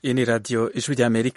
iyi ni radiyo ijwi ry'amerika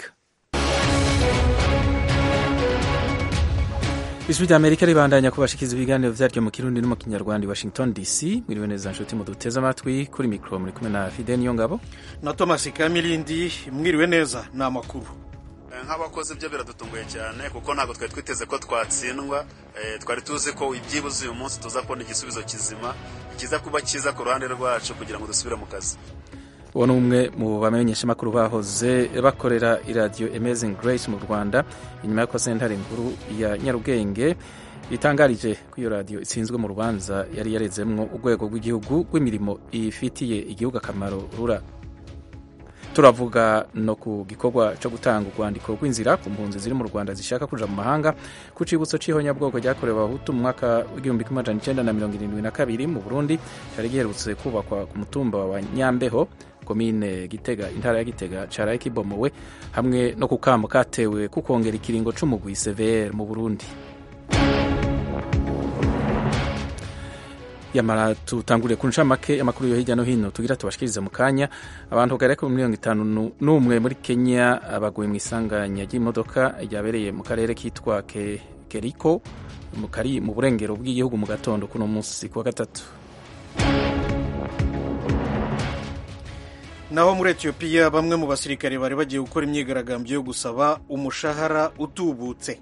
ijwi ry'amerika ribandanya kubashikiza ibiganiro vyaryo mu kirundi no mu kinyarwanda i washington dc mwiriwe neza nshuti muduteze amatwi kuri mikoro muri kumwe na fide niyo ngabo na thomas kamilindi mwiriwe neza ni amakuru nk'abakozi byo biradutunguye cyane kuko ntabwo twari twiteze ko twatsindwa twari tuzi ko ibyibuze uyu munsi tuza kubona igisubizo kizima kiza kuba cyiza ku ruhande rwacu kugira ngo dusubire mu kazi uwo ni umwe mu bamenyeshamakuru bahoze bakorera iradiyo amazing grace mu rwanda inyuma y'uko sentare nkuru ya nyarugenge itangarije ko iyo radiyo itsinzwe mu rubanza yari yarezemwo urwego rw'igihugu rw'imirimo ifitiye igihugu akamaro rura turavuga no ku gikorwa cyo gutanga urwandiko rw'inzira ku mpunzi ziri mu rwanda zishaka kuja mu mahanga ku cibutso c'ihonyabwoko ryakorewe abahutu mu mwaka w'igihumbi kimwe amajana icenda na mirongo irindwi na kabiri mu burundi cari giherutse kubakwa ku mutumba wa nyambeho komine gitega intara ya gitega caraye kibomowe hamwe no ku kamo katewe ku kongera ikiringo c'umugwi severe mu burundi yamara tutanguriye ku ncamake amakuru yo hirya no hino tugira tubashikirize mu kanya abantu bagera kuri mirongo itanu n'umwe muri kenya baguye mu isanganya ry'imodoka ryabereye mu karere kitwa ke, keriko kari mu burengero bw'igihugu mu gatondo kuno munsi kuwa gatatu naho muri etiyopiya bamwe mu basirikare bari bagiye gukora imyigaragambyo yo gusaba umushahara utubutse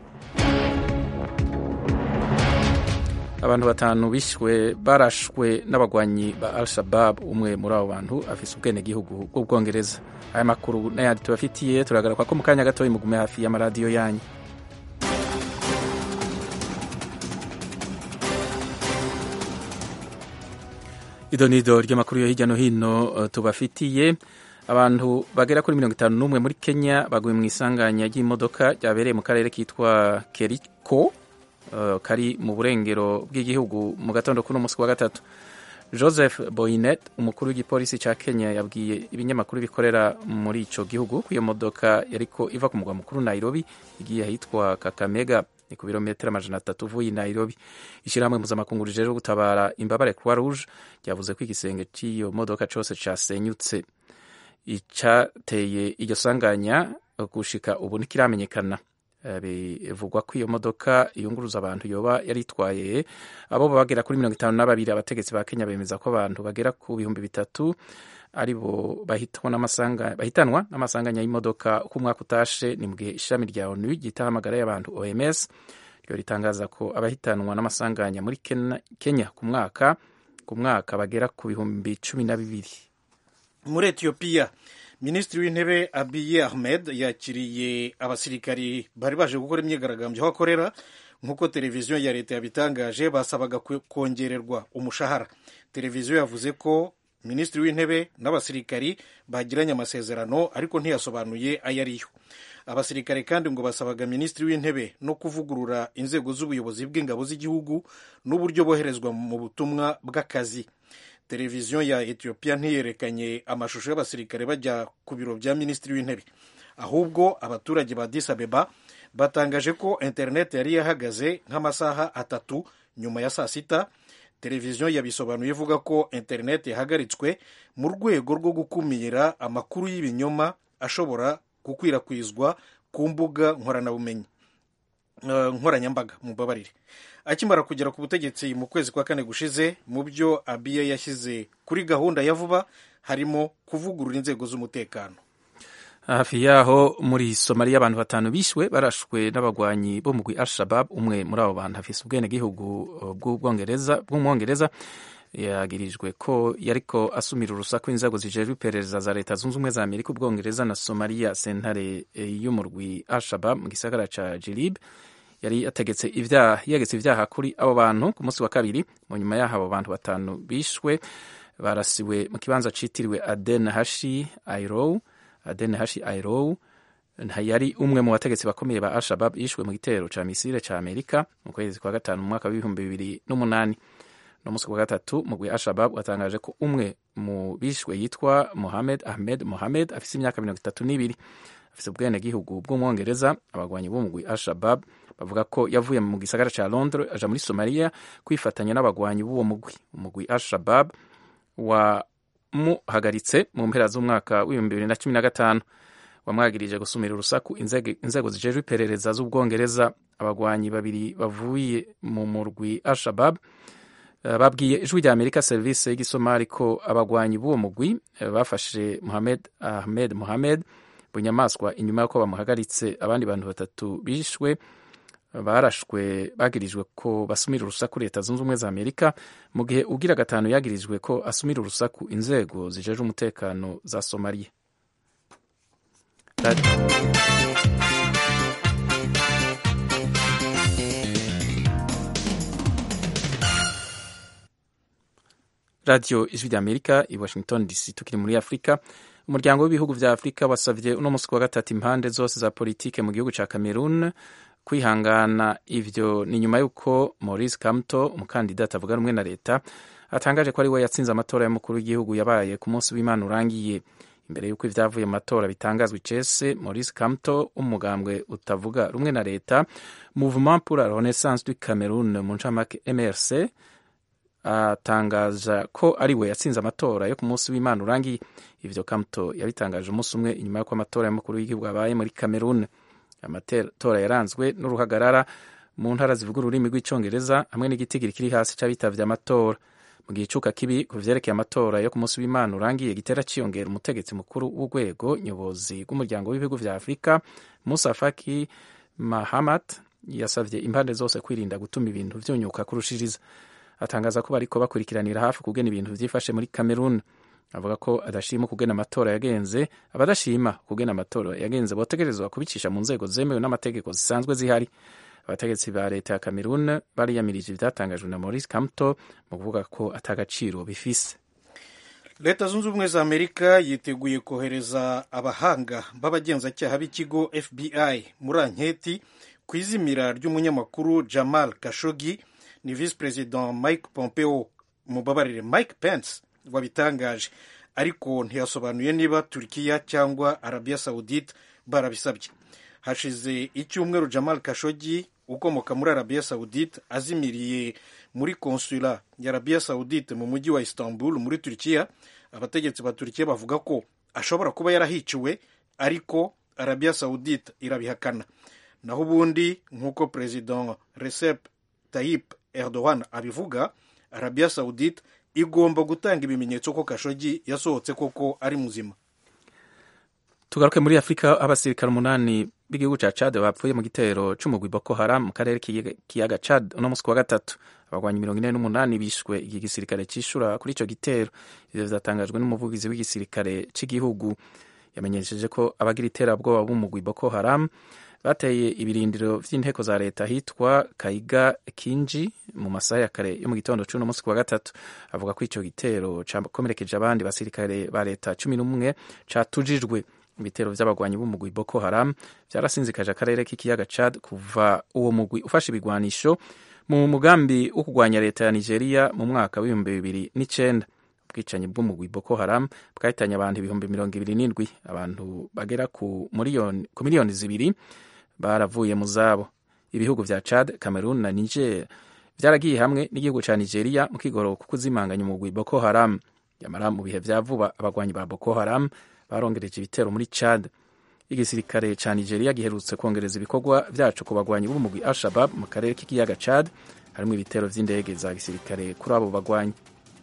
abantu batanu bishwe barashwe n'abagwanyi ba al shabab umwe muri abo bantu afise ubwenegihugu bw'ubwongereza aya makuru n'ayandi tubafitiye turagaruka ko mu kanya gatoya mugume hafi y'amaradiyo yanyu idonido ry'amakuru yo hirya no hino tubafitiye abantu bagera kuri mirongo itanu n'umwe muri kenya baguye mu isanganya ry'imodoka ryabereye mu karere kitwa keriko uh, kari mu burengero bw'igihugu mu gatondo kuno munsi wa gatatu joseph boynet umukuru w'igipolisi cya kenya yabwiye ibinyamakuru bikorera muri ico gihugu ko iyo modoka yariko iva ku mugwa mukuru nairobi igiye ahitwa kakamega ni ku birometero amajana atatu uvuye i nairobi ishyirahamwe mpuzamakungu rijejwe gutabara imbabare croix rouge ryavuze ko igisenge cy'iyo modoka cose casenyutse icateye iryo sanganya gushika ubu ntikiramenyekana bivugwa ko iyo modoka yunguruza abantu yoba yaritwaye abo bagera kuri mirongo itanu na babiri abategetsi ba kenya bemeza ko abantu bagera ku bihumbi bitatu aribo bahitanwa n'amasanganya y'imodoka uko umwaka utashe ni mu gihe ishami rya onu ryitaho amagara y'abantu oms ryo ritangaza ko abahitanwa n'amasanganya muri kenya ku mwaka ku mwaka bagera ku bihumbi cumi na bibiri muri etiyopiya minisitiri w'intebe abiye ahmed yakiriye abasirikari bari baje gukora imyigaragambyo aho akorera nk'uko televiziyo ya leta yabitangaje basabaga kongererwa umushahara televiziyo yavuze ko minisitiri w'intebe n'abasirikari bagiranye amasezerano ariko ntiyasobanuye ayo ariyo abasirikare kandi ngo basabaga minisitiri w'intebe no kuvugurura inzego z'ubuyobozi bw'ingabo z'igihugu n'uburyo boherezwa mu butumwa bw'akazi televiziyo ya etiyopiya ntiyerekanye amashusho y'abasirikare bajya ku biro bya minisitiri w'intebe ahubwo abaturage ba Addis Abeba batangaje ko interineti yari yahagaze nk'amasaha atatu nyuma ya saa sita televiziyo yabisobanuye ivuga ko interineti yahagaritswe mu rwego rwo gukumira amakuru y'ibinyoma ashobora gukwirakwizwa ku mbuga nkoranabumenyi nkoranyambaga mubabarire akimara kugera ku butegetsi mu kwezi kwa kane gushize mu byo abiye yashyize kuri gahunda ya vuba harimo kuvugurura inzego z'umutekano hafi yaho muri somaliya abantu batanu bishwe barashwe n'abagwanyi bo mugwi al-shabab umwe muri abo bantu afise ubwenegihugu bw'ubwongereza bw'umwongereza yagirijwe ko yariko asumira urusaku inzego zijejwe iperereza za leta zunze ubumwe za amerika ubwongereza na somaliya sentare y'umurwi al-shabab mu gisagara ca jilib yari yategetse ivyaha yegetse ivyaha kuri abo bantu ku munsi wa kabiri mu nyuma yaho abo bantu batanu bishwe barasiwe mu kibanza citiriwe aden hashi airow aden hashi airow yari umwe mu bategetsi bakomeye ba al-shabab yishwe mu gitero ca misile ca amerika mu kwezi kwa gatanu mu mwaka w'ibihumbi bibiri n'umunani no munsi wa gatatu mugwi al-shabab watangaje ko umwe mu bishwe yitwa mohamed ahmed mohamed afise imyaka mirongo itatu n'ibiri afise ubwenegihugu bw'umwongereza abagwanyi b'umugwi al-shabab bavuga ko yavuye mu gisagara ca londres aja muri somaliya kwifatanya n'abagwanyi b'uwo mugwi umugwi al-shabab wa wamuhagaritse mu mpera z'umwaka w'ibihumbi bibiri na cumi na gatanu wamwagirije gusumira urusaku inzego zijejwe iperereza z'ubwongereza abagwanyi babiri bavuye mu murwi al-shabab babwiye ijwi rya amerika serivisi y'igisomali ko abagwanyi b'uwo mugwi bafashe muhamed ahmed muhamed bunyamaswa inyuma y'uko bamuhagaritse abandi bantu batatu bishwe barashwe bagirijwe ko basumira urusaku leta zunze ubumwe za amerika mu gihe ugira gatanu yagirijwe ko asumira urusaku inzego zijeje umutekano za somaliya radiyo ijwi rya amerika i washington dc tukiri muri afurika umuryango w'ibihugu vya afurika wasavye uno musi wa gatatu impande zose za politike mu gihugu ca cameroon kwihangana ivyo ni nyuma y'uko maurice kamto umukandida atavuga rumwe na leta atangaje ko ari we yatsinze amatora y'umukuru w'igihugu yabaye ku munsi w'imana urangiye imbere y'uko ivyavuye mu matora bitangazwa icese maurice kamto umugambwe utavuga rumwe na leta mouvement pour la renaissance du cameroon mu ncamake mrc atangaza ko ari we yatsinze amatora yo ku munsi w'imana urangiye ivyo kamto yabitangaje umunsi umwe inyuma y'uko amatora y'umukuru w'igihugu abaye muri cameroon amatora yaranzwe n'uruhagarara mu ntara zivuga ururimi rw'icongereza hamwe n'igitigiri kiri hasi c'abitavye amatora mu gihe icuka kibi ku vyerekeye amatora yo ku munsi w'imana urangiye gitera ciyongera umutegetsi mukuru w'urwego nyobozi rw'umuryango w'ibihugu vya afurika musa faki mahamat yasavye impande zose kwirinda gutuma ibintu vyunyuka kurushiriza atangaza ko bariko bakurikiranira hafi kugena ibintu vyifashe muri cameroon avuga ko adashima kugena amatora yagenze abadashima kugena amatora yagenze botegerezwa kubicisha mu nzego zemewe n'amategeko zisanzwe zihari abategetsi ba leta ya cameroon bariyamirije ivyatangajwe na maurice kamto mu kuvuga ko atagaciro bifise leta zunze ubumwe za amerika yiteguye kohereza abahanga b'abagenzacyaha b'ikigo fbi muri anketi ku izimira ry'umunyamakuru jamal kashogi ni visi perezida mike pompeo mubabarire mike pence wabitangaje ariko ntiyasobanuye niba turikiya cyangwa arabiya sawudite barabisabye hashize icyumweru jamal kashogi ukomoka muri arabiya sawudite azimiriye muri konsula ya arabiya sawudite mu mujyi wa istanbul muri turikiya abategetsi ba turikiya bavuga ko ashobora kuba yarahiciwe ariko arabiya sawudite irabihakana naho ubundi nk'uko perezida recep tayyip erdogan abivuga arabiya sawudite igomba gutanga ibimenyetso ko kashogi yasohotse koko ari muzima tugaruke muri afurika abasirikare umunani b'igihugu ca cad bapfuye mu gitero c'umugwi boko haram mu karere k'ikiyaga cad uno musi wa gatatu abagwanyi mirongo ine n'umunani bishwe iki gisirikare cishura kuri ico gitero ivyo vyatangajwe n'umuvugizi w'igisirikare c'igihugu yamenyesheje ko abagira iterabwoba b'umugwi boko haram bateye ibirindiro vy'inteko za leta hitwa kaiga kinji mu masaha ya kare yo mu gitondo c'uno musi wa gatatu avuga ko ico gitero cakomerekeje abandi basirikare ba leta cumi n'umwe catujijwe ibitero vy'abagwanyi b'umugwi boko haram vyarasinzikaje akarere k'ikiyaga chad kuva uwo mugwi ufashe ibigwanisho mu mugambi wo kugwanya leta ya nigeria mu mwaka w'ibihumbi bibiri n'icenda ubwicanyi bw'umugwi boko haram bwahitanye abantu ibihumbi mirongo ibiri n'indwi abantu bagera ku miliyoni zibiri baravuye mu zabo ibihugu vya chad cameroon na niger vyaragiye hamwe n'igihugu ca nigeria mu kigoro ku kuzimanganya umugwi boko haram yamara mu bihe vya vuba abagwanyi ba boko haram barongereje ibitero muri chad igisirikare ca nigeria giherutse kongereza ibikorwa vyaco ku bagwanyi b'umugwi al-shabab mu karere k'ikiyaga chad harimwo ibitero vy'indege za gisirikare kuri abo bagwanyi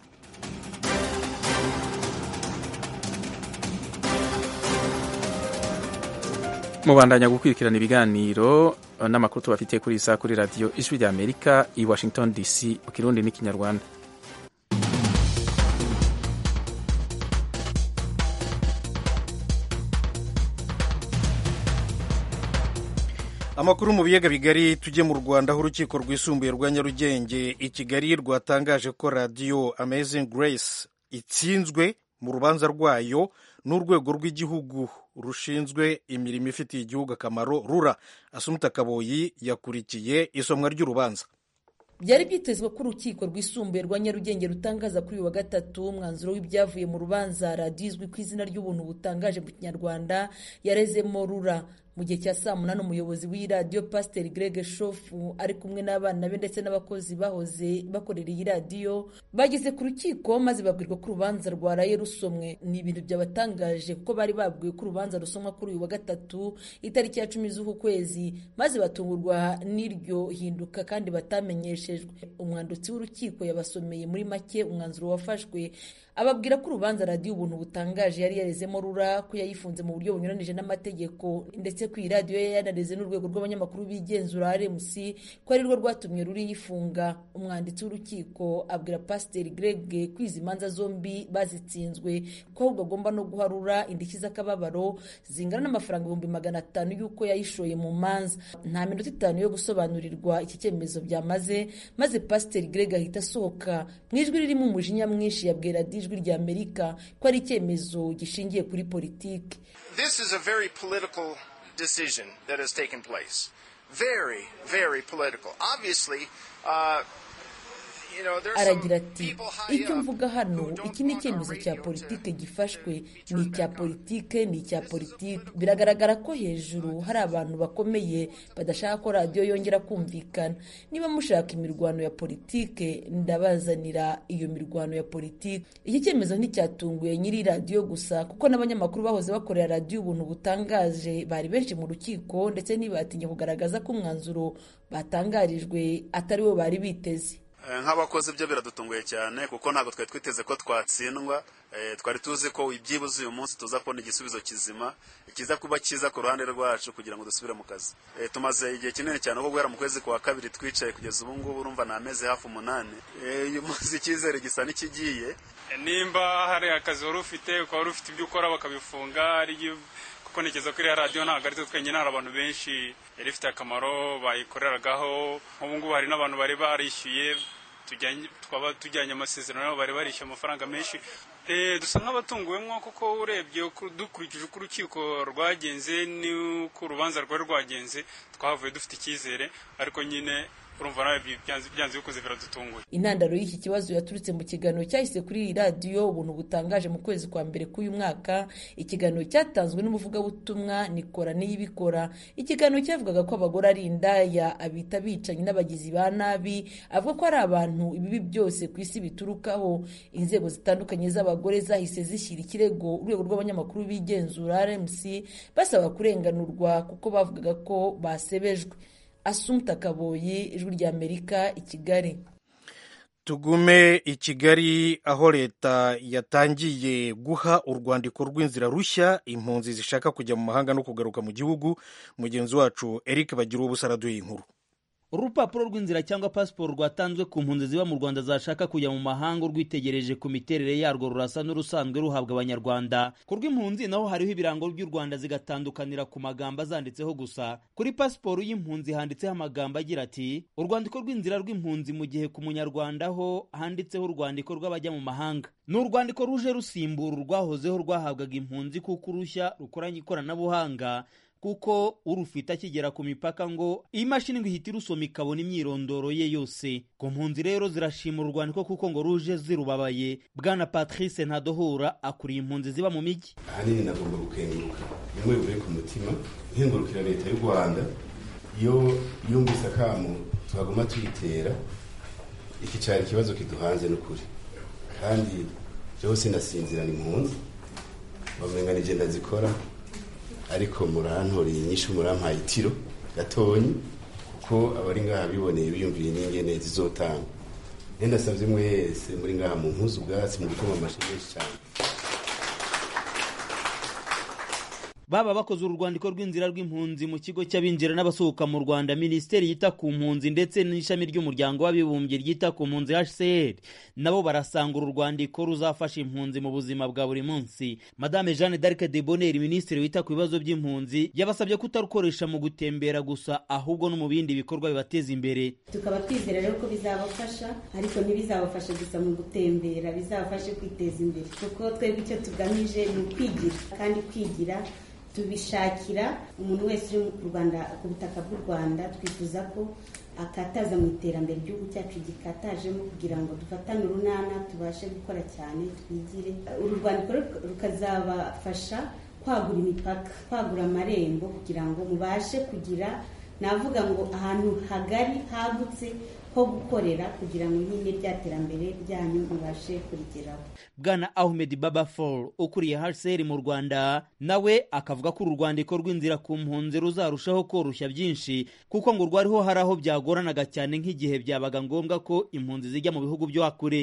mubandanya gukurikirana ibiganiro n'amakuru tubafitiye kuri iyi saha kuri radiyo ijwi rya amerika i washington dc mu kirundi n'ikinyarwanda amakuru mu biyaga bigari tujye mu rwanda aho urukiko rwisumbuye rwa nyarugenge i kigali rwatangaje ko radiyo amazing grace itsinzwe mu rubanza rwayo n'urwego rw'igihugu rushinzwe imirimo ifitiye igihugu akamaro rura asumuta kaboyi yakurikiye isomwa ry'urubanza byari byitezwe ko urukiko rwisumbuye rwa nyarugenge rutangaza kuri uyu wa gatatu umwanzuro w'ibyavuye mu rubanza radiyo izwi ku izina ry'ubuntu butangaje mu kinyarwanda yarezemo rura mu gihe cya saa munani umuyobozi w'iyi radiyo pasiteri greg shofu ari kumwe n'abana be ndetse n'abakozi bahoze bakorera iyi radiyo bageze ku rukiko maze babwirwa ko urubanza rwaraye rusomwe ni ibintu byabatangaje kuko bari babwiwe ko urubanza rusomwa kuri uyu wa gatatu itariki ya cumi z'uku kwezi maze batungurwa n'iryo hinduka kandi batamenyeshejwe umwanditsi w'urukiko yabasomeye muri make umwanzuro wafashwe ababwira ko urubanza radiyo ubuntu butangaje yari yarezemo rura ko yayifunze mu buryo bunyuranije n'amategeko ndetse ko iyi radiyo yari yanareze n'urwego rw'abanyamakuru bigenzura rmc ko ari rwo rwatumye ruri yifunga umwanditsi w'urukiko abwira pasiteri greg ko izi manza zombi bazitsinzwe ko ahubwo agomba no guha rura indishyi z'akababaro zingana n'amafaranga ibihumbi magana atanu y'uko yayishoye mu manza nta minota itanu yo gusobanurirwa iki cyemezo byamaze maze pasiteri greg ahita asohoka mu ijwi ririmo umujinya mwinshi yabwira radiyo ijwi rya amerika ko ari icyemezo gishingiye kuri politiki This is a very political decision that has taken place. Very, very political. Obviously, uh, you know, there's some aragira ati people high icyo up mvuga hano who don't iki ni want our icyemezo cya radio politike to gifashwe be ni turned icya back on. politike ni icya politike biragaragara ko hejuru hari abantu bakomeye badashaka ko radiyo yongera kumvikana niba mushaka imirwano ya politike ndabazanira iyo mirwano ya politike iki cyemezo nticyatunguye nyiri radiyo gusa kuko n'abanyamakuru bahoze bakorera radiyo ubuntu butangaje bari benshi mu rukiko ndetse ntibatinya kugaragaza ko umwanzuro batangarijwe atari wo bari biteze Eh, nk'abakozi byo biradutunguye cyane kuko ntabwo twari twiteze ko twatsindwa Eh, twari tuzi ko ibyibuze uyu munsi tuza kubona igisubizo kizima ikiza kuba cyiza ku ruhande rwacu kugira ngo dusubire mu kazi Eh, tumaze igihe kinini cyane kuko guhera mu kwezi kwa kabiri twicaye kugeza ubu ngubu urumva ni amezi hafi umunani Eh, uyu munsi icyizere gisa n'ikigiye nimba hari akazi wari ufite ukaba wari ufite ibyo ukora bakabifunga ari ibyo- kuko ntekereza ko iriya radiyo ntabwo ari twe twenyine hari abantu benshi yari ifite akamaro bayikoreragaho nk'ubu ngubu hari n'abantu bari barishyuye tujyanye- twaba tujyanye amasezerano nabo bari barishyuye amafaranga menshi Eh, dusa nk'abatunguwemo kuko urebye uko- dukurikije uko urukiko rwagenze n'uko urubanza rwari rwagenze twahavuye dufite icyizere ariko nyine urumva nawe bi- byanze byanze bikoze biradutunguye intandaro y'iki kibazo yaturutse mu kiganiro cyahise kuri iyi radiyo ubuntu butangaje mu kwezi kwa mbere k'uyu mwaka ikiganiro cyatanzwe n'umuvugabutumwa nikora niyibikora ikiganiro cyavugaga ko abagore ari indaya abita abicanyi n'abagizi ba nabi avuga ko ari abantu ibibi byose ku isi biturukaho inzego zitandukanye z'abagore zahise zishyira ikirego urwego rw'abanyamakuru bigenzura rmc basaba kurenganurwa kuko bavugaga ko basebejwe asumta kaboyi ijwi ry'amerika i kigali tugume i kigali aho leta yatangiye guha urwandiko rw'inzira rushya impunzi zishaka kujya mu mahanga no kugaruka mu gihugu mugenzi wacu eric bagira ubusa araduha inkuru urupapuro rw'inzira cyangwa pasiporo rwatanzwe ku mpunzi ziba mu rwanda zashaka kujya mu mahanga urwitegereje ku miterere yarwo rurasa n'urusanzwe ruhabwa abanyarwanda ku rw'impunzi naho hariho ibirango by'u rwanda zigatandukanira ku magambo azanditseho gusa kuri pasiporo y'impunzi handitseho amagambo agira ati urwandiko rw'inzira rw'impunzi mu gihe ku munyarwanda ho handitseho urwandiko rw'abajya mu mahanga ni urwandiko ruje rusimbura urwahozeho rwahabwaga impunzi kuko urushya rukoranye ikoranabuhanga kuko urufite akigera ku mipaka ngo iyi mashini ngo ihita irusoma ikabona imyirondoro ye yose ku mpunzi rero zirashima urwandiko kuko ngo ruje zirubabaye bwana patrice ntadohura akuriye impunzi ziba mu mijyi ahanini nagomba gukenguruka bimwe bivuye ku mutima nkengurukira leta y'u rwanda iyo yumvise akamu twagomba tuyitera iki cyari ikibazo kiduhanze n'ukuri kandi byose nasinzira ni impunzi bamenga ni genda zikora ariko murantoreye inyinshi murampaye itiro gatonyi kuko abari ngaha biboneye biyumviye n'ingene zizotanga rero ndasabye mwese muri ngaha mu mpuzu ubwatsi mu gutuma amashyi menshi cyane baba bakoze urwandiko rw'inzira rw'impunzi mu kigo cy'abinjira n'abasohoka mu rwanda minisiteri yita ku mpunzi ndetse n'ishami ry'umuryango w'abibumbye ryita ku mpunzi hcr nabo barasanga uru rwandiko ruzafasha impunzi mu buzima bwa buri munsi madame jeanne d'arc de bonheur minisitiri wita ku bibazo by'impunzi yabasabye kutarukoresha mu gutembera gusa ahubwo no mu bindi bikorwa bibateza imbere tukaba twizera rero ko bizabafasha ariko ntibizabafashe gusa mu gutembera bizabafashe kwiteza imbere kuko twebwe icyo tugamije ni ukwigira kandi kwigira tubishakira umuntu wese uri mu rwanda ku butaka bw'u rwanda twifuza ko akataza mu iterambere igihugu cyacu gikatajemo kugira ngo dufatane urunana tubashe gukora cyane twigire uru rwandiko rukazabafasha kwagura imipaka kwagura amarembo kugira ngo mubashe kugira navuga ngo ahantu hagari hagutse ho gukorera kugira ngo nyine rya terambere ryanyu mubashe kurigeraho bwana ahmed baba fall ukuriye hcr mu rwanda nawe akavuga ko uru rwandiko rw'inzira ku mpunzi ruzarushaho koroshya byinshi kuko ngo rwariho hari aho byagoranaga cyane nk'igihe byabaga ngombwa ko impunzi zijya mu bihugu byo hakure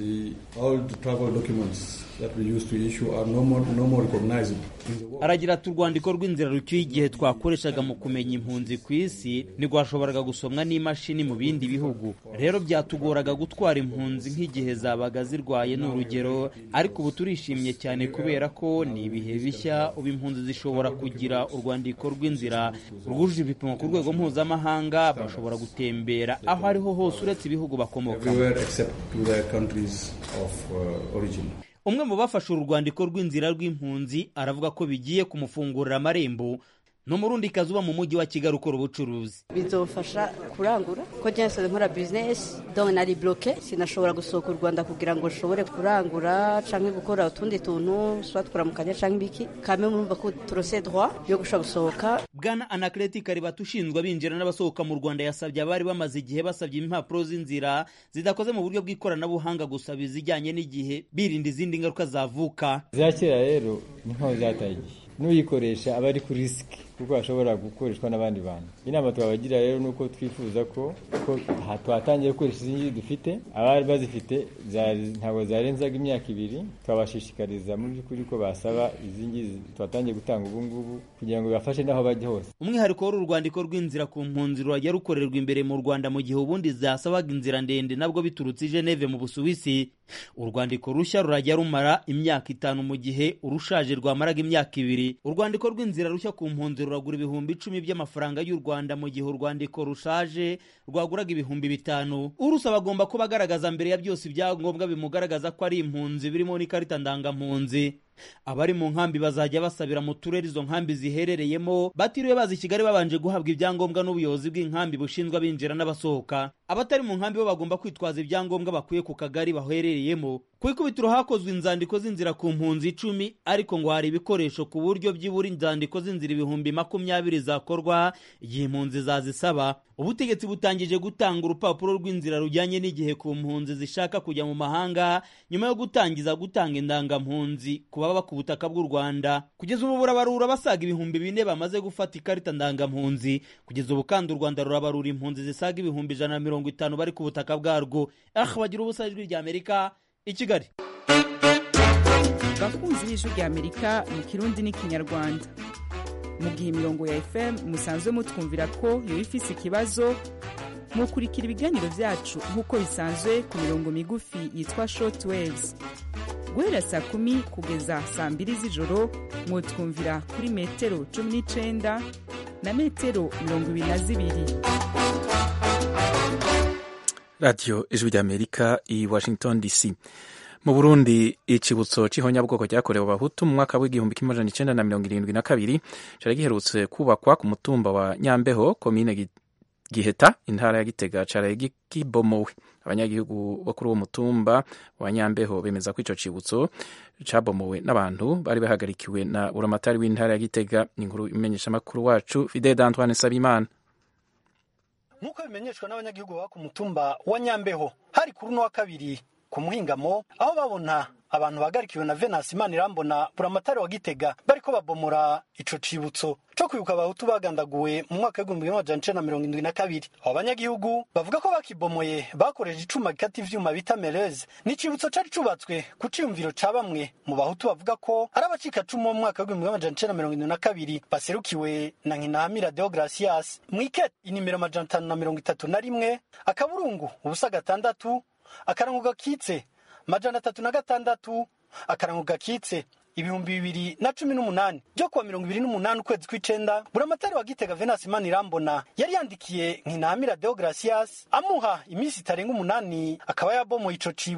aragira ati urwandiko rw'inzira rucyuye igihe twakoreshaga mu kumenya impunzi ku isi ntirwashoboraga gusomwa n'imashini mu bindi bihugu rero byatugoraga gutwara impunzi nk'igihe zabaga zirwaye ni urugero ariko ubu turishimye cyane kubera ko ni ibihe bishya ubu impunzi zishobora kugira urwandiko rw'inzira rwujuje ibipimo ku rwego mpuzamahanga bashobora gutembera aho ariho hose uretse ibihugu bakomokamo umwe mu bafashe uru rwandiko rw'inzira rw'impunzi aravuga ko bigiye kumufungurira amarembo ni umurundi kazi uba mu mujyi wa kigali ukora ubucuruzi bizofasha kurangura ko njyewe nkora bizinesi dore nari buroke sinashobora gusohoka u rwanda kugira ngo nshobore kurangura cyangwa gukora utundi tuntu tuba twaramukanya cyangwa ibiki kame murumva ko turose droit yo gushobora gusohoka bwana anakereti karibata ushinzwe abinjira n'abasohoka mu rwanda yasabye abari bamaze igihe basabye impapuro z'inzira zidakoze mu buryo bw'ikoranabuhanga gusaba izijyanye n'igihe birinda izindi ngaruka zavuka za kera rero ni nkaho zataye igihe n'uyikoresha aba ari kuri risiki kuko hashobora gukoreshwa n'abandi bantu inama twabagira rero ni uko twifuza ko ko twatangiye gukoresha izi ngizi dufite abari bazifite ntabwo zarenzaga imyaka ibiri twabashishikariza mu by'ukuri ko basaba izi ngizi twatangiye gutanga ubu ngubu kugira ngo bibafashe n'aho bajya hose umwihariko w'uru rwandiko rw'inzira ku mpunzi rurajya rukorerwa imbere mu rwanda mu gihe ubundi zasabaga inzira ndende nabwo biturutse i geneve mu busuwisi urwandiko rushya rurajya rumara imyaka itanu mu gihe urushaje rwamaraga imyaka ibiri urwandiko rw'inzira rushya ku mpunzi ruragura ibihumbi icumi by'amafaranga y'u rwanda mu gihe urwandiko rushaje rwaguraga ibihumbi bitanu urusaba agomba kuba agaragaza mbere ya byose ibyangombwa bimugaragaza ko ari impunzi birimo n'ikarita ndangampunzi abari mu nkambi bazajya basabira mu turere izo nkambi ziherereyemo batiriwe baza i kigali babanje guhabwa ibyangombwa n'ubuyobozi bw'inkambi bushinzwe abinjira n'abasohoka abatari mu nkambi bo bagomba kwitwaza ibyangombwa bakuye ku kagari baherereyemo ku ikubitiro hakozwe inzandiko z'inzira ku mpunzi icumi ariko ngo hari ibikoresho ku buryo byibura inzandiko z'inzira ibihumbi makumyabiri zakorwa igihe impunzi zazisaba ubutegetsi butangije gutanga urupapuro rw'inzira rujyanye n'igihe ku mpunzi zishaka kujya mu mahanga nyuma yo gutangiza gutanga indangampunzi ku baba ku butaka bw'u rwanda kugeza ubu burabarura basaga ibihumbi bine bamaze gufata ikarita ndangampunzi kugeza ubu kandi u rwanda rurabarura impunzi zisaga ibihumbi ijana na mirongo itanu bari ku butaka bwarwo ah bagira ubusa ijwi rya amerika i kigali bakunzi b'ijwi rya amerika mu kirundi n'ikinyarwanda mu gihe imirongo ya fm musanzwe mutwumvira ko yoba ifise ikibazo mukurikira ibiganiro byacu nk'uko bisanzwe ku mirongo migufi yitwa short waves guhera saa kumi kugeza saa mbiri z'ijoro mwutwumvira kuri metero cumi n'icenda na metero mirongo ibiri na zibiri radiyo ijwi ry'amerika i washington dc mu burundi icibutso c'ihonyabwoko ryakorewe abahutu mu mwaka w'igihumbi kimwe amajana icenda na mirongo irindwi na kabiri cari giherutse kubakwa ku mutumba wa nyambeho komine giheta intara ya gitega caraye kibomowe abanyagihugu bo kuri uwo mutumba wa nyambeho bemeza ko ico cibutso cabomowe n'abantu bari bahagarikiwe na buramatari w'intara ya gitega inkuru imenyeshamakuru wacu fidel d'antoine sabimana nk'uko bimenyeshwa n'abanyagihugu baba ku mutumba wa nyambeho hari kuri uno wa kabiri ku muhingamo aho babona abantu bagarikiwe na venasi imana irambona buramatari wa gitega bariko babomora ico cibutso co kwibuka abahutu bagandaguwe mu mwaka w'igihumbi kimwe amajana icenda na mirongo indwi na kabiri abo banyagihugu bavuga ko bakibomoye bakoresheje icuma gikata ivyuma bita meleze ni icibutso cari cubatswe ku ciyumviro ca bamwe mu bahutu bavuga ko ari abacikacumu bo mu mwaka w'igihumbi kimwe amajana icenda na mirongo indwi na kabiri baserukiwe na nkinahamira deogratias mwikete inimero amajana atanu na mirongo itatu na rimwe akaburungu ubusa gatandatu akarango gakitse majana atatu na gatandatu akarango gakitse ibihumbi bibiri na cumi n'umunani byo kuwa mirongo ibiri n'umunani ukwezi kw'icenda buramatari wa gitega venasi imana irambona yari yandikiye nkinahamira deogratias amuha iminsi itarenga umunani akaba yabomoye ico cibutso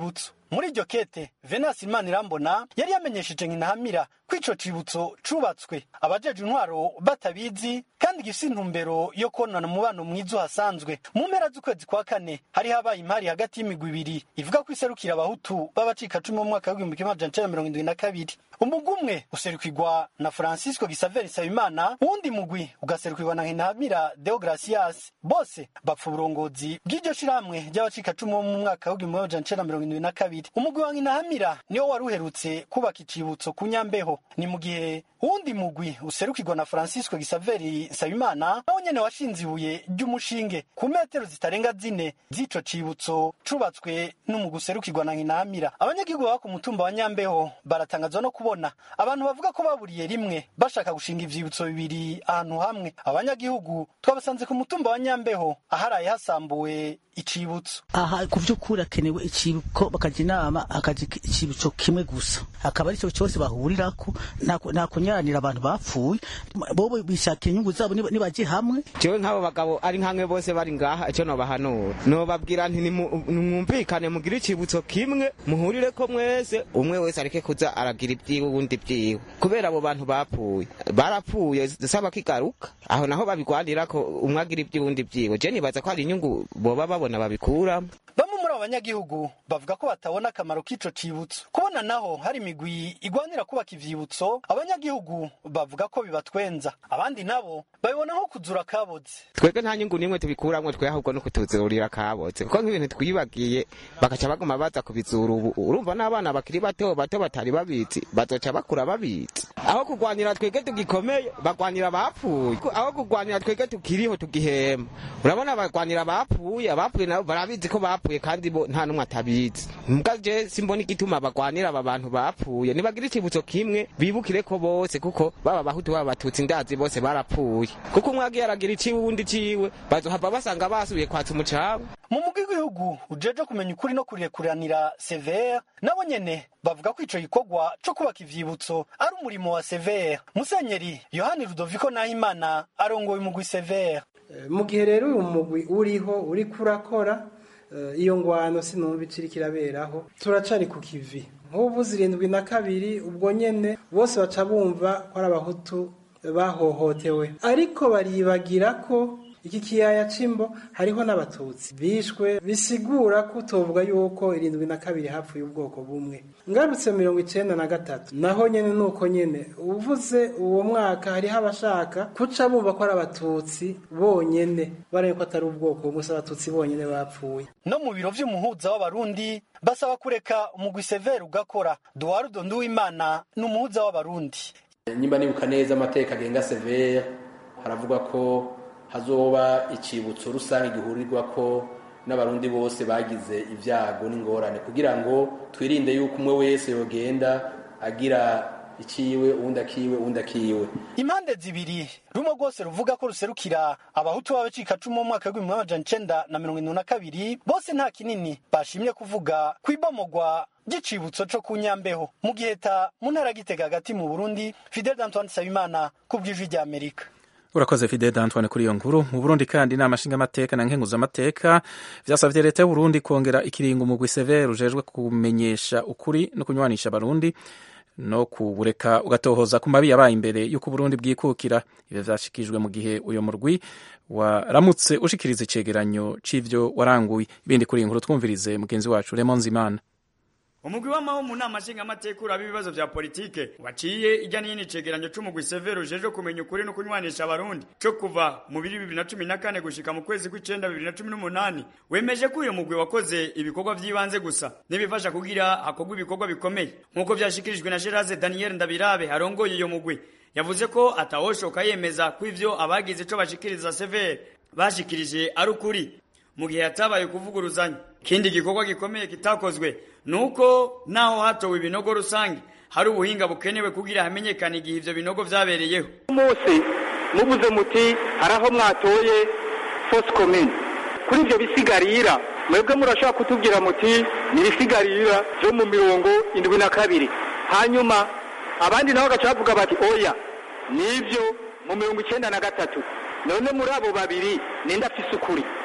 muri iryo kete venasi imana irambona yari yamenyesheje nkinahamira ko ico cibutso cubatswe abajeje intwaro batabizi kandi gifise intumbero yo konona umubano mwiza uhasanzwe mu mpera z'ukwezi kwa kane hari habaye impari hagati y'imigwi ibiri ivuga ko iserukira abahutu b'abacikacumu mu mwaka w'igihumbi kimwe amajana icenda mirongo indwi na kabiri umugwi umwe userukirwa na francisco gisaveri nsabimana uwundi mugwi ugaserukirwa na nkinahamira deogratias bose bapfa uburongozi bw'iryo shirahamwe ry'abacikacumu bo mu mwaka w'igihumbi kimwe amajana icenda mirongo indwi na kabiri umugwi wa nkinahamira niwo wari uherutse kubaka icibutso ku nyambeho ni mu gihe uwundi mugwi userukirwa na francisco gisaveri nsabimana nawo nyene washinze ibuye ry'umushinge ku metero zitarenga zine z'ico cibutso cubatswe n'umugwi userukirwa na nkinahamira abanyagihugu baba ku mutumba wa nyambeho baratangazwa no kubona abantu bavuga ko baburiye rimwe bashaka gushinga ivyibutso bibiri ahantu hamwe abanyagihugu twabasanze ku mutumba wa nyambeho aharaye hasambuwe icibutso aha ku by'ukuri hakenewe icibuko bakajya inama akaja icibutso kimwe gusa akaba ari cyo cyose bahurirako nta kunyaranira abantu bapfuye bobo bishakira inyungu zabo nibaje hamwe jewe nk'abo bagabo ari nkamwe bose bari ngaha icyo nobahanura nobabwira nti nimwumvikane mugire icibutso kimwe muhurire ko mwese umwe wese areke kuza aragira ibyiwe uwundi byiwe kubera abo bantu bapfuye barapfuye saba kigaruka aho naho babigwanira ko umwe agira ibyiwe uwundi byiwe je nibaza ko hari inyungu boba babona babikuramo bamwe muri abo banyagihugu bavuga ko batabona akamaro k'ico cibutso kubona naho hari imigwi igwanira kubaka ivyibutso abanyagihugu bavuga ko bibatwenza abandi nabo babibona nko kuzura kaboze twebwe nta nyungu n'imwe tubikuramwo twe ahubwo no kutuzurira kaboze kuko nk'ibintu twibagiye bagaca baguma baza kubizura ubu urumva n'abana bakiri bato bato batari babizi bazoca bakura babizi aho kugwanira twebwe tugikomeye bagwanira abapfuye aho kugwanira twebwe tukiriho tugihema urabona bagwanira abapfuye abapfuye nabo barabizi ko bapfuye kandi bo nta n'umwe atabizi mbwa je simbona igituma bagwanira aba bantu bapfuye nibagira icibutso kimwe bibukire ko bose kuko baba bahutu baba batutsi ndazi bose barapfuye kuko umwe agiye aragira iciwe uwundi ciwe bazohava basanga basubiye kwatsa umucanga mu mugwi w'igihugu ujeje kumenya ukuri no kurekuranira severe nabo nyene bavuga ko ico gikorwa co kubaka ivyibutso ari umurimo wa severe musenyeri yohani rudoviko nahimana arongoye umugwi severe mu gihe rero uyu mugwi uriho uriko urakora iyo ngwano sinumva iciri kiraberaho turacari ku kivi nk'ubu zirindwi na kabiri ubwo nyene bose baca bumva ko ari abahutu bahohotewe ariko baribagira ko iki kiyaya c'imbo hariho n'abatutsi bishwe bisigura ko utovuga yuko irindwi na kabiri hapfuye ubwoko bumwe ngarutse mirongo icenda na gatatu naho nyene nuko nyene uvuze uwo mwaka hariho abashaka kuca bumva ko ari abatutsi bonyene baraye ko atari ubwoko bumwe si abatutsi bonyene bapfuye no mu biro vy'umuhuza w'abarundi basaba kureka umugwi severe ugakora duwarudo nduwimana ni umuhuza w'abarundi nyimba nibuka neza amateka agenga severe haravuga ko hazoba icibutso rusange gihurirwa ko n'abarundi bose bagize ibyago n'ingorane kugira ngo twirinde yuko umwe wese yogenda agira ikiwe uwundi akiwe uwundi akiwe impande zibiri rumwe rwose ruvuga ko ruserukira abahutu b'abacikacumu mu mwaka w'ibihumbi amajana icenda na mirongo irindwi na kabiri bose nta kinini bashimye kuvuga ku ibomogwa ry'icibutso co ku nyambeho mu giheta mu ntara gitega hagati mu burundi fidel antoine nsabimana ku bw'ijwi ry'amerika urakoze fidede antoine kuri iyo nkuru mu burundi kandi inama nshingamateka na nkenguzamateka vyasavye leta y'uburundi kongera ikiringo umugwi severe ujejwe kumenyesha ukuri no kunywanisha abarundi no kubureka ugatohoza ku mabi yabaye imbere y'uko uburundi bwikukira ivyo vyashikijwe mu gihe uyo murwi waramutse ushikiriza icegeranyo c'ivyo waranguye ibindi kuri iyi nkuru twumvirize mugenzi wacu Raymond Zimana umugwi w'amaho mu nama nshingamateka uraba ibibazo vya politike waciye ijya n'iyindi cegeranyo c'umugwi severo ujejwe kumenya ukuri no kunywanisha abarundi co kuva mu biri bibiri na cumi na kane gushika mu kwezi kw'icenda bibiri na cumi n'umunani wemeje ko uyo mugwi wakoze ibikorwa vy'ibanze gusa n'ibifasha kugira hakorwa ibikorwa bikomeye nk'uko vyashikirijwe na Geraze Daniel Ndabirabe arongoye iyo mugwi yavuze ko atawoshoka yemeza ko ivyo abagize ico bashikiriza severe bashikirije ari ukuri mu gihe hatabaye kuvuguruzanya ikindi gikorwa gikomeye kitakozwe nuko naho hatowe ibinogo rusange hari ubuhinga bukenewe kugira hamenyekane igihe ivyo binogo vyabereyeho umunsi mubuze muti hari aho mwatoye fosse commune kuri ivyo bisigarira mwebwe murashobora kutubwira muti ni ibisigarira vyo mu mirongo indwi na kabiri hanyuma abandi nabo bagaca bavuga bati oya nivyo mu mirongo icenda na gatatu none muri abo babiri ninde afise ukuri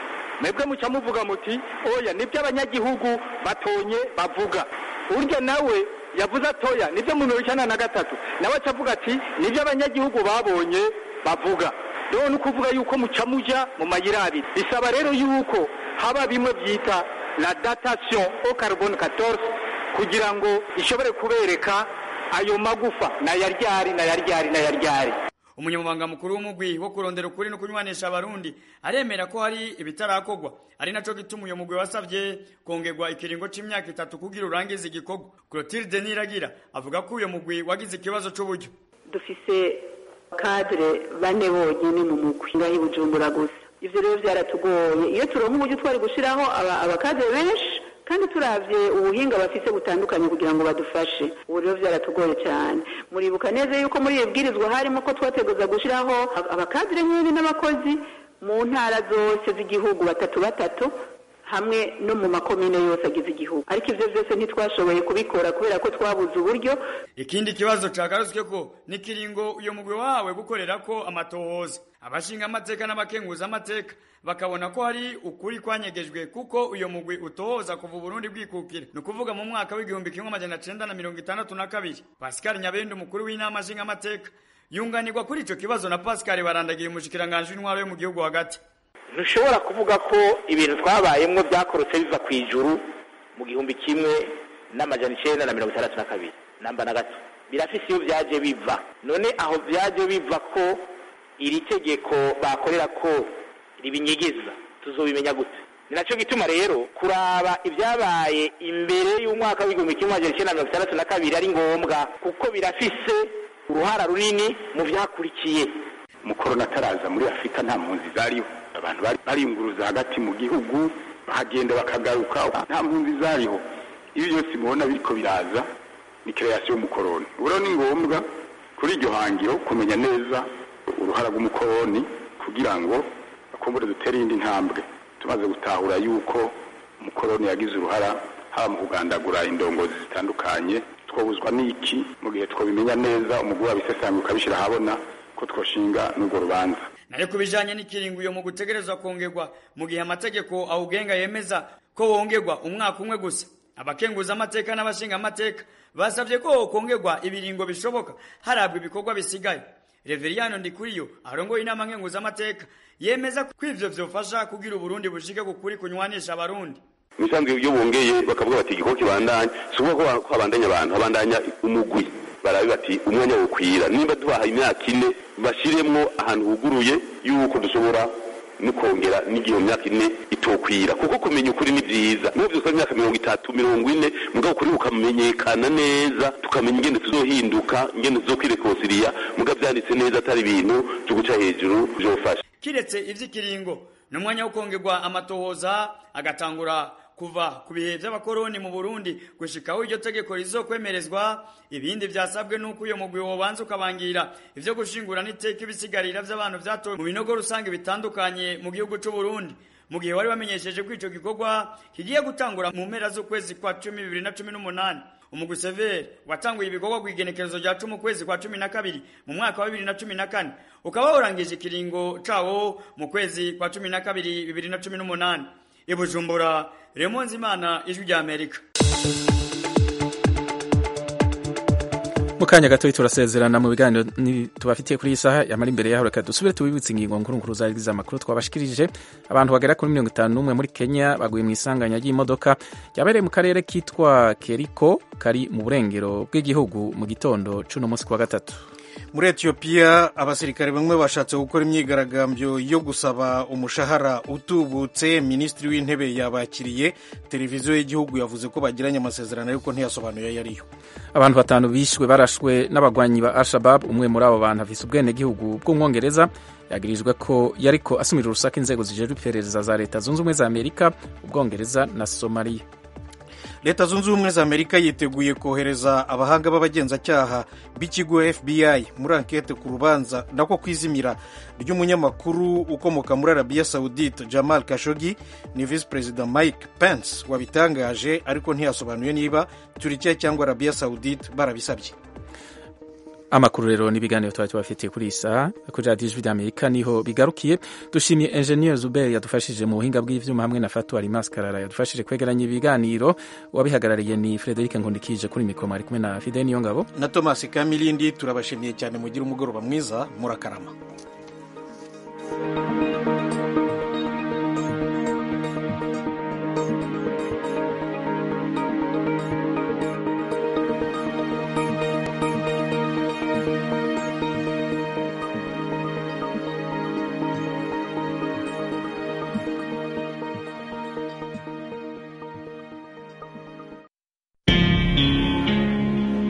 mwebwe muca muvuga muti oya nibyo abanyagihugu batonye bavuga urya nawe yavuze atoya nibyo mu mirongo icyenda na gatatu nawe aca avuga ati nibyo abanyagihugu babonye bavuga rero ni ukuvuga yuko muca muja mu mayira abiri bisaba rero yuko haba bimwe byita la datation au carbone 14 kugira ngo ishobore kubereka ayo magufa nayaryari nayaryari nayaryari umunyamabanga mukuru w'umugwi wo kurondera ukuri no kunywanisha abarundi aremera ko hari ibitarakorwa ari naco gituma uyo mugwi wasavye kongerwa ikiringo c'imyaka itatu kugira urangize igikorwa Clotilde Niragira avuga ko uyo mugwi wagize ikibazo c'uburyo dufise kadre bane bonyene mu mugwi ngaho i Bujumbura gusa ivyo rero vyaratugoye iyo turonka uburyo twari gushiraho abakadre benshi kandi turavye ubuhinga bafise butandukanye kugira ngo badufashe ubu rero vyaratugoye cyane muribuka neza yuko muri iyo bwirizwa harimo ko twateguza gushiraho abakadire nyine n'abakozi mu ntara zose z'igihugu batatu batatu hamwe no mu makomine yose agize igihugu ariko ivyo vyose ntitwashoboye kubikora kubera ko twabuze uburyo ikindi kibazo cagarutswe ko ni kiringo uyo mugwi wawe gukorera ko amatohoza abashinga amateka n'abakenguza amateka bakabona ko hari ukuri kwanyegejwe kuko uyo mugwi utohoza kuva Burundi bwikukira ni ukuvuga mu mwaka w'igihumbi kimwe amajana cenda na mirongo itandatu na kabiri Pascal Nyabende umukuru w'inama nshinga amateka yunganirwa kuri ico kibazo na Pascal barandagiye umushikiranganje w'intwaro yo mu gihugu hagati ntushobora kuvuga ko ibintu twabayemwo byakorotse biva ku ijuru mu gihumbi kimwe n'amajana icenda na mirongo itandatu na kabiri namba na gato birafise iyo vyaje biva none aho vyaje biva ko iri tegeko bakorera ko ribinyigiza tuzobimenya gute ni naco gituma rero kuraba ibyabaye imbere y'umwaka w'igihumbi kimwe amajana icenda na mirongo itandatu na kabiri ari ngombwa kuko birafise uruhara runini mu vyakurikiye mukorona ataraza muri afurika nta mpunzi zariho abantu bariyunguruza hagati mu gihugu bahagenda bakagaruka nta mpunzi zariho iyo byose mubona biriko biraza ni kreasiyo y'umukoroni rero ni ngombwa kuri iryo hangiro kumenya neza uruhara rw'umukoroni kugira ngo bakumbure dutere iyindi ntambwe tumaze gutahura yuko umukoroni yagize uruhara haba mu kugandagura indongozi zitandukanye twobuzwa n'iki mu gihe twabimenya neza umugore wabisesanga ukabishyira ahabona ko twoshinga n'urwo rubanza nayo ku bijanye n'ikiringo uyo mu gutegerezwa kongerwa mu gihe amategeko awugenga yemeza ko wongerwa umwaka umwe gusa abakenguza amateka n'abashinga amateka basabye ko kongerwa ibiringo bishoboka harabwa ibikorwa bisigaye reveriyano ndikuriyo arongoye inama nkenguza amateka yemeza ko ivyo vyofasha kugira uburundi bushike ku kuri kunywanisha abarundi ibisanzwe iyo bongeye bakavuga bati igikorwa kibandanya si ukuvuga ko habandanya abantu habandanya umugwi barabe bati umwanya wokwira nimba tubaha imyaka ine bashiremwo ahantu huguruye yuko dushobora no kongera n'igihe myaka ine itokwira kuko kumenya ukuri ni vyiza n'ubu vyose imyaka mirongo itatu mirongo ine mugabo ukuri bukamenyekana neza tukamenya ingene tuzohinduka ingene tuzokwirekonsiriya mugabo vyanditse neza atari ibintu vyo guca hejuru vyofasha kiretse ivy'ikiringo n'umwanya wo kongerwa amatohoza agatangura kuva ku bihe by'abakoroni mu Burundi gushikaho iryo tegeko rizokwemerezwa ibindi vyasabwe nuko uyo mugwi wobanza ukabangira ivyo gushingura n'iteka ibisigarira vy'abantu vyatowe mu binogo rusange bitandukanye mu gihugu c'u Burundi mu gihe wari bamenyesheje ko ico gikorwa kigiye gutangura mu mpera z'ukwezi kwa cumi bibiri na cumi n'umunani umugwi severi watanguye ibikorwa ku igenekerezo rya cumi ukwezi kwa cumi na kabiri mu mwaka wa bibiri na cumi na kane ukaba warangije ikiringo cawo mu kwezi kwa cumi na kabiri bibiri na cumi n'umunani i bujumbura remonzi imana ijwi rya amerika mu kanya gato turasezerana mu biganiro tubafitiye kuri iyi saha yamara imbere yaho reka dusubire tubibutse ingingo nkuru nkuru zari amakuru twabashikirije abantu bagera kuri mirongo itanu n'umwe muri kenya baguye mu isanganya ry'imodoka ryabereye mu karere kitwa keriko kari mu burengero bw'igihugu mu gitondo c'uno munsi kuwa gatatu muri etiyopiya abasirikare bamwe bashatse gukora imyigaragambyo yo gusaba umushahara utubutse minisitiri w'intebe yabakiriye televiziyo y'igihugu yavuze ko bagiranye amasezerano ariko ntiyasobanuye ayo ariyo abantu batanu bishwe barashwe n'abagwanyi ba al-shabab umwe muri abo bantu afise ubwenegihugu bw'umwongereza yagirijwe ko yariko asumira urusaku inzego zijejwe iperereza za leta zunze ubumwe za amerika ubwongereza na somaliya leta zunze ubumwe za amerika yiteguye kohereza abahanga b'abagenzacyaha b'ikigo fbi muri ankete ku rubanza nako kwizimira ry'umunyamakuru ukomoka muri arabiya saudite jamal kashogi ni visi perezida mike pence wabitangaje ariko ntiyasobanuye niba turikiya cyangwa arabiya saudite barabisabye amakuru rero n'ibiganiro twari tubafitiye kuri iyi saha kuri radiyo ijwi ry'amerika niho bigarukiye dushimiye enjeniyeri zuberi yadufashije mu buhinga bw'ivyuma hamwe na fatu alimas karara yadufashije kwegeranya ibiganiro uwabihagarariye ni frederic nkundikije kuri mikoro ari kumwe na fide niyo ngabo na thomas kamilindi turabashimiye cyane mugire umugoroba mwiza murakarama